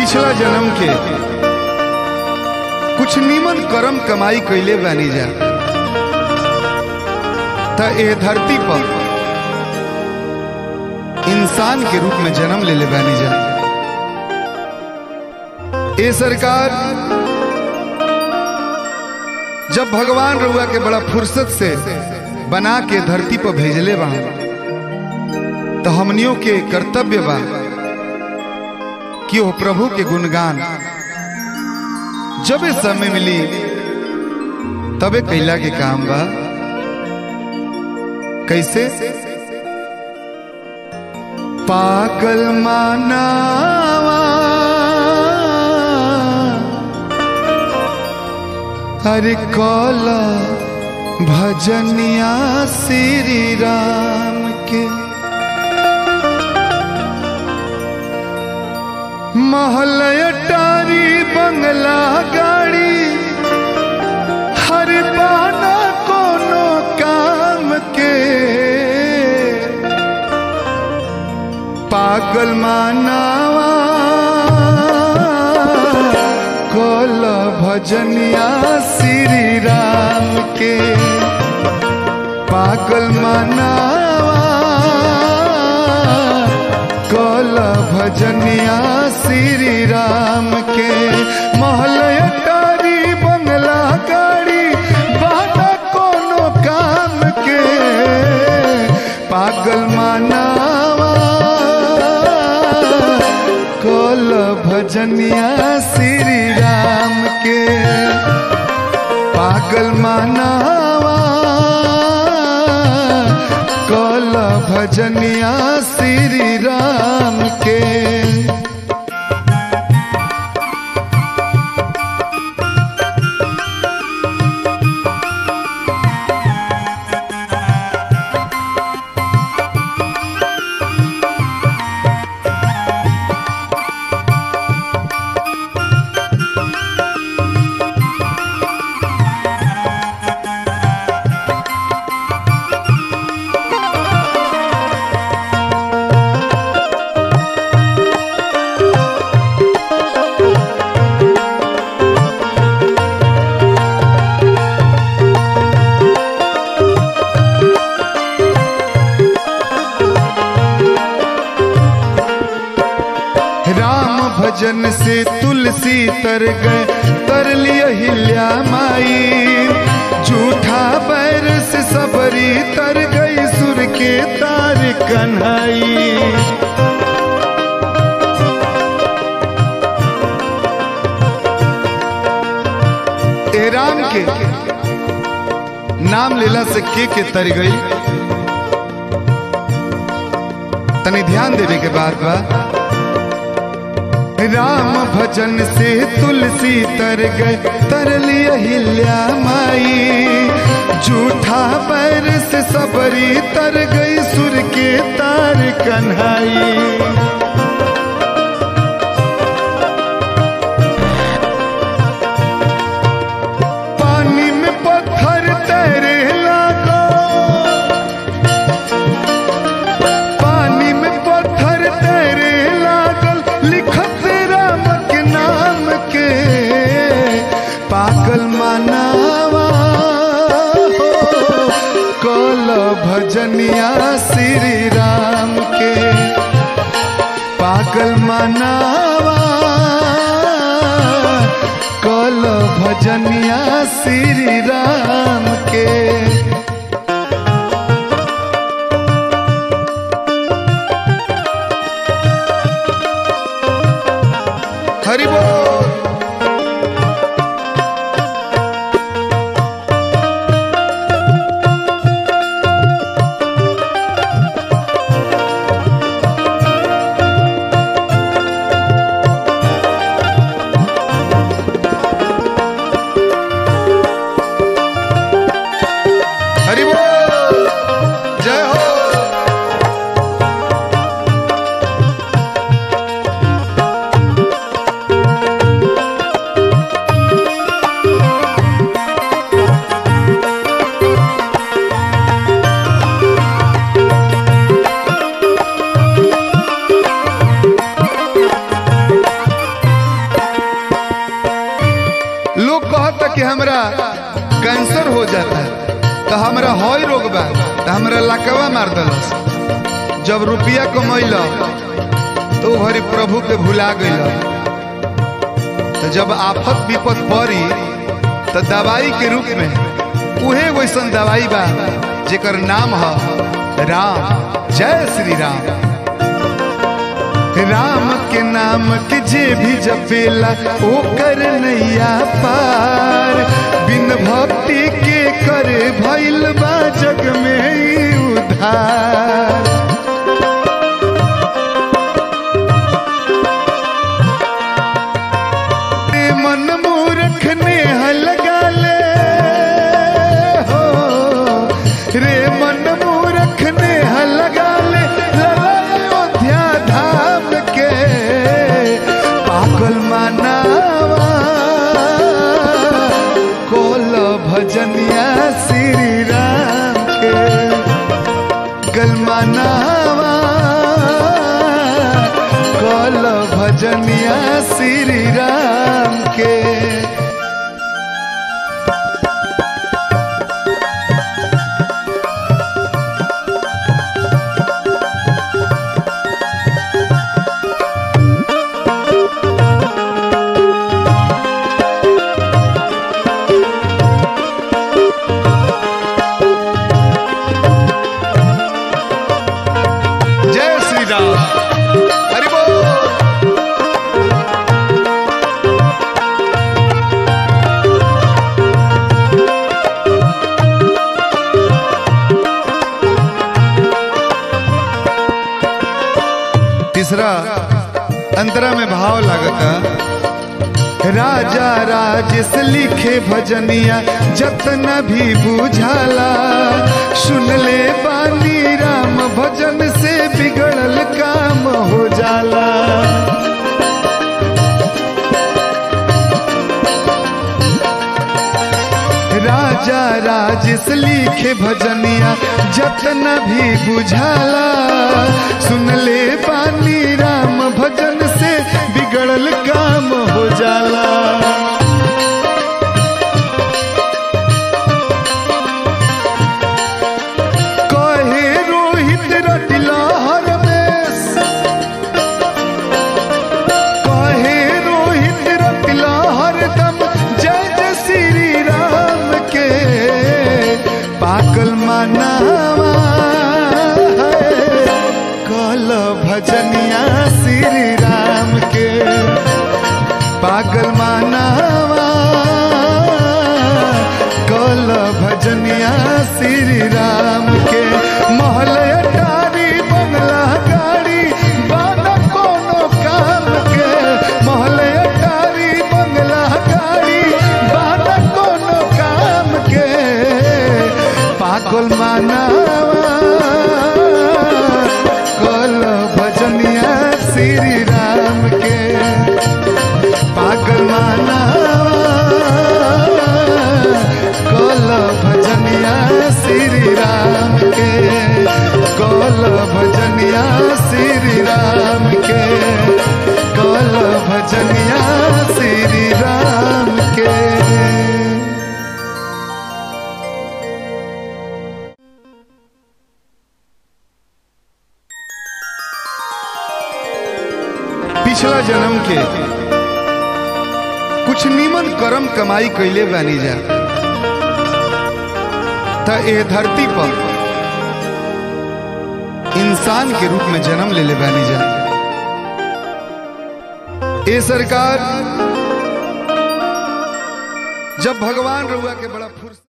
पिछला जन्म के कुछ नीमन कर्म कमाई कैले बानी जा त ए धरती पर इंसान के रूप में जन्म ले ले बानी जा ए सरकार जब भगवान रउआ के बड़ा फुर्सत से बना के धरती पर भेजले बा तो हमनियों के कर्तव्य बा कि वो प्रभु के गुणगान जब समय मिली तबे कैला के काम बा कैसे पागल मानावा हरे कौला भजनिया श्री राम के महलय टारी बंगला गाड़ी हर पाना कोनो काम के पागल मानावा कोल भजनिया श्री राम के पागल मानावा कोल भजनिया श्री राम के महलय टारी बंगला गाड़ी बाटा कोनो काम के पागल मानावा कोल भजनिया श्री राम के पागल मानावा कोल भजनिया श्री राम के राम भजन से तुलसी तर गए तर लिया हिल्या माई झूठा बैर से सबरी तर गई सुर के तार कन्हई ए राम के नाम लेला से के के तर गई तनी ध्यान देवे के बात बा राम भजन से तुलसी तर गए तर लिया हिल्या माई झूठा पैर से सबरी तर गई सुर के तार कन्हई पानी में पत्थर तैरे लागो पानी में पत्थर तैरे लागल लिखत राम के नाम के पागल मानावा हो कल भजनिया श्री राम के पागल मानावा कल भजनिया श्री राम के हरि बोल हई रोग बा त हमरा लकवा मार दलस जब रुपया कमैल तो ओ भरी प्रभु के भुला गइल तो जब आफत विपत पड़ी तो दवाई के रूप में उहे वैसन दवाई बा जेकर नाम है राम जय श्री राम राम के नाम के जे भी जपेला ओकर नैया पार बिन भक्ति के करे भइल बा जग में ई उधार रे मन मूर्ख ने लगा ले हो रे मन मूर्ख ने लगा ले लला अयोध्या धाम के पागल मानावा कोल भजनिया श्री राम के गल मानावा कल भजनिया श्री राम के जय श्री राम हरि बोल तीसरा अंतरा में भाव लागता राजा राजेश लिखे भजनिया जतन भी बुझाला सुन ले बानी राम भजन से बिगड़ल काम हो जाला राजा राजेश लिखे भजनिया जतन भी बुझाला सुन ले बानी राम भजन से बिगड़ल काम हो जाला कहे रोहित रटिला हर में कहे रोहित रटिला हरदम जय जय श्री राम के पागल मनावा कल भजनिया श्री राम के पागल मनावा कल भजनिया श्री राम के महल अटारी बंगला गाड़ी बाना कोनो काम के महल अटारी बंगला गाड़ी बाना कोनो काम के पागल मानावा कल भजनिया श्री राम के पागल मानावा कल भजनिया श्री राम के कल भजनिया श्री राम के कल भजनिया श्री राम के पिछला जन्म के कुछ नीमन कर्म कमाई कैले बानी जा त ए धरती पर इंसान के रूप में जन्म ले ले बानी जा ए सरकार जब भगवान रउआ के बड़ा फुर्सत